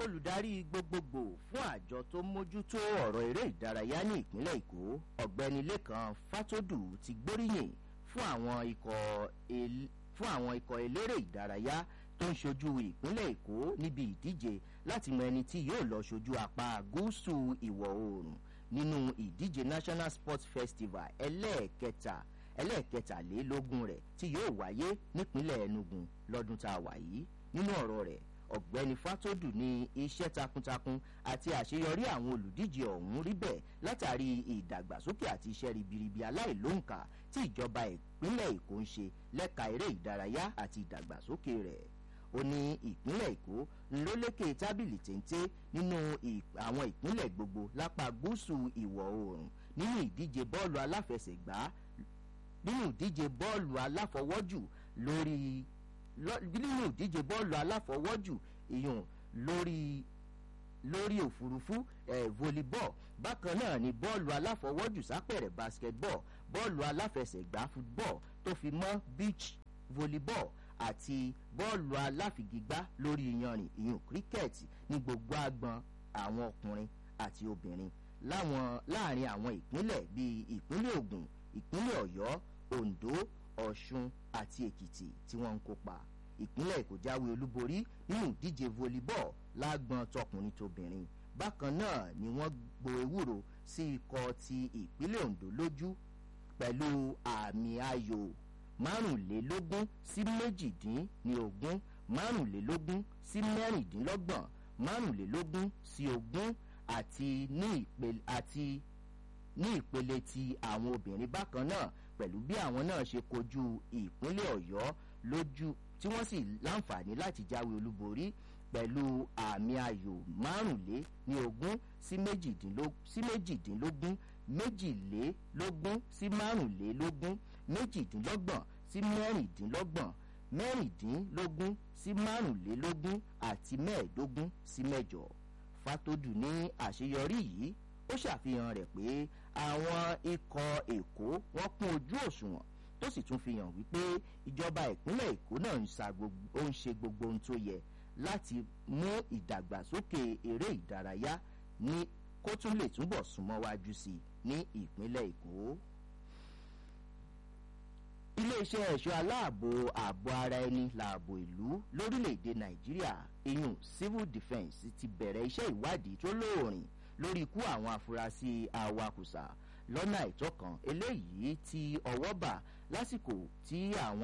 olùdarí gbogbogbò fún àjọ tó mójútó ọ̀rọ̀ eré ìdárayá ní ìpínlẹ̀ èkó ọ̀gbẹ́ni lẹ́kan fátódù ti gbóríyìn fún àwọn ikọ̀ el- fún àwọn ikọ̀ eléré ìdárayá tó ń ṣojú ìpínlẹ̀ èkó níbi ìdíje láti mọ ẹni tí yóò lọ ṣojú apá gúúsù ìwọ̀ oòrùn nínú ìdíje national sports festival ẹlẹ́ẹ̀kẹta ẹlẹ́ẹ̀kẹtàlélógún rẹ̀ tí yóò wáyé nípínlẹ̀ enugu lọ́dún tá a wà yìí nínú ọ̀rọ̀ rẹ̀ ọ̀gbẹ́ni fátódù ní iṣẹ́ takuntakun àti àṣeyọrí àwọn olùdíje ọ̀hún rí bẹ́ẹ̀ látàrí ìdàgbàsókè àti iṣẹ́ ribiribi aláìlóǹkà tí ìjọba ìpínlẹ̀ èkó ń ṣe lẹ́ka eré ìdárayá àti ìdàgbàsókè rẹ̀ ó ní ìpínlẹ̀ èkó ló lékè tábìlì téńté nínú ì- àwọn ìpínlẹ̀ gbogbo lápá gúúsù ìwọ̀ oòrùn nínú ìdíje bọ́ọ̀lù aláfẹsẹ̀gbá nínú ìdíje bọ́ọ̀lù aláfọwọ́jù lórí lọ- nínú ìdíje bọ́ọ̀lù aláfọwọ́jù ìyún lórí lórí òfurufú eh, volleyball bákan náà ni bọ́ọ̀lù aláfọwọ́jù sápẹ̀rẹ̀ basketball bọ́ọ̀lù aláfẹsẹ̀gbá football tó fi mọ́ beach volleyball àti bọ́ọ̀lù aláfigigbá lórí iyanrìn ìyún cricket ní gbogbo agbọn àwọn ọkùnrin àti obìnrin láwọn láàrin àwọn ìpínlẹ̀ bíi ìpínlẹ̀ ogun ìpínlẹ̀ ọ̀yọ́ ondo ọ̀ṣun àti èkìtì tí wọ́n ń kópa ìpínlẹ̀ èkó jáwé olúborí nínú ìdíje volleyball lágbọn tọkùnrin tóbìnrin bákan náà ni wọ́n gbo ewúro sí ikọ̀ ti ìpínlẹ̀ ondo lójú pẹ̀lú àmì ayò márùnlélógún sí méjìdínlógún márùnlélógún sí mẹ́rìndínlọ́gbọ̀n márùnlélógún sí ogún àti ní ìpele àti ní ìpele ti àwọn obìnrin bákan náà pẹ̀lú bí àwọn náà ṣe kojú ìpínlẹ̀ ọ̀yọ́ lójú tí wọ́n sì láǹfààní láti jáwé olúborí pẹ̀lú àmì ayò márùnlé ní ogún sí méjìdínlógún sí méjìdínlógún méjìlélógún sí márùnlélógún méjìdínlọ́gbọ̀n sí mẹ́rìndínlọ́gbọ̀n mẹ́rìndínlógún sí márùnlélógún àti mẹ́ẹ̀ẹ́dógún sí mẹ́jọ fàtòdù ní àṣeyọrí yìí ó ṣàfihàn rẹ̀ pé àwọn ikọ̀ èkó wọ́n kún ojú òṣùwọ̀n tó sì tún fi hàn wípé ìjọba ìpínlẹ̀ èkó náà ń sa gbogbo ó ń ṣe gbogbo ohun tó yẹ láti mú ìdàgbàsókè eré ìdárayá ní kó tún lè túbọ̀ súnmọ́ wájú sí i ní ìpínlẹ̀ èkó iléeṣẹ́ ẹ̀ṣọ́ aláàbò ààbò ara ẹni lààbò ìlú lórílẹ̀‐èdè nàìjíríà iyun civil defence ti bẹ̀rẹ̀ iṣẹ́ ìwádìí tó lóòrìn lórí ikú àwọn afurasí awakùsà lọ́nà àìtọ́ kan eléyìí tí ọwọ́ bà lásìkò tí àwọn